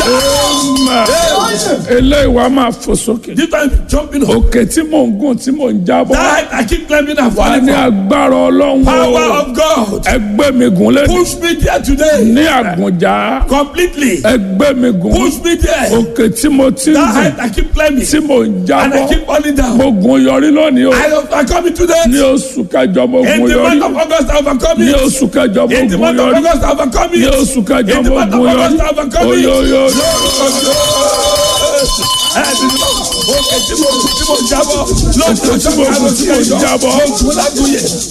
eléyìí wàá máa fò sókè. This time jumping up. òkè tí mò ń gùn tí mò ń jábọ́. That I keep climbing and wà á falling ní from. agbára ọlọ́run Power o. of God. ẹgbẹ́ mi gùn lẹ́nu. Push me there today. ní àgùnjà. Completely. ẹgbẹ́ mi gùn. Push me there. òkè tí mo ti ń That gùn height I keep climbing. tí mò ń And I jábọ́. keep falling down. mo gùn yọrí lónìí o. I I come into ní today. oṣù kẹjọ mo In gùn the yọrí. month of August, I overcome ní it. oṣù kẹjọ mo In the gùn month of yọrí. August, I overcome ní it. oṣù kẹjọ In the mo month of gùn yọrí. August, I overcome it. oyoyo. Òkè tí mo tí mo jábọ̀. Òkè tí mo gùn tí mo jábọ̀. Mo gùn lágùn yẹn.